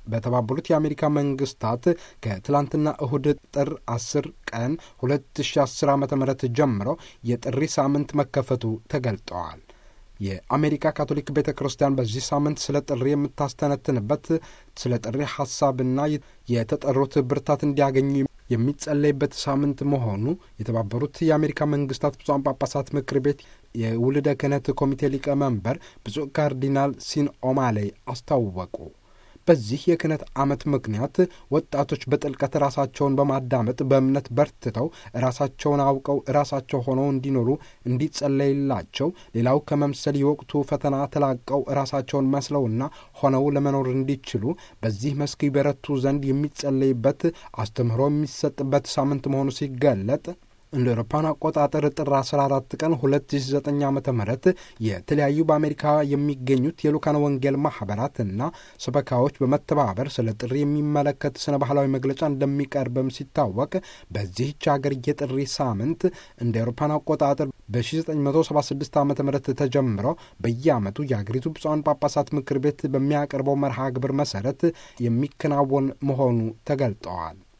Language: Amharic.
በተባበሩት የአሜሪካ መንግስታት ከትላንትና እሁድ ጥር 10 ቀን 2010 ዓ ም ጀምሮ የጥሪ ሳምንት መከፈቱ ተገልጠዋል። የአሜሪካ ካቶሊክ ቤተ ክርስቲያን በዚህ ሳምንት ስለ ጥሪ የምታስተነትንበት ስለ ጥሪ ሐሳብና የተጠሩት ብርታት እንዲያገኙ የሚጸለይበት ሳምንት መሆኑ የተባበሩት የአሜሪካ መንግስታት ብፁዓን ጳጳሳት ምክር ቤት የውልደ ክህነት ኮሚቴ ሊቀመንበር ብፁዕ ካርዲናል ሲን ኦማሌ አስታወቁ። በዚህ የክህነት ዓመት ምክንያት ወጣቶች በጥልቀት ራሳቸውን በማዳመጥ በእምነት በርትተው ራሳቸውን አውቀው ራሳቸው ሆነው እንዲኖሩ እንዲጸለይላቸው፣ ሌላው ከመምሰል የወቅቱ ፈተና ተላቀው ራሳቸውን መስለውና ሆነው ለመኖር እንዲችሉ በዚህ መስክ ይበረቱ ዘንድ የሚጸለይበት አስተምህሮ የሚሰጥበት ሳምንት መሆኑ ሲገለጥ እንደ አውሮፓውያን አቆጣጠር ጥር 14 ቀን 2009 ዓ ም የተለያዩ በአሜሪካ የሚገኙት የሉካን ወንጌል ማኅበራትና ሰበካዎች በመተባበር ስለ ጥሪ የሚመለከት ስነ ባህላዊ መግለጫ እንደሚቀርብም ሲታወቅ በዚህች ሀገር የጥሪ ሳምንት እንደ አውሮፓውያን አቆጣጠር በ1976 ዓ ም ተጀምሮ በየዓመቱ የአገሪቱ ብፁዓን ጳጳሳት ምክር ቤት በሚያቀርበው መርሃ ግብር መሠረት የሚከናወን መሆኑ ተገልጠዋል።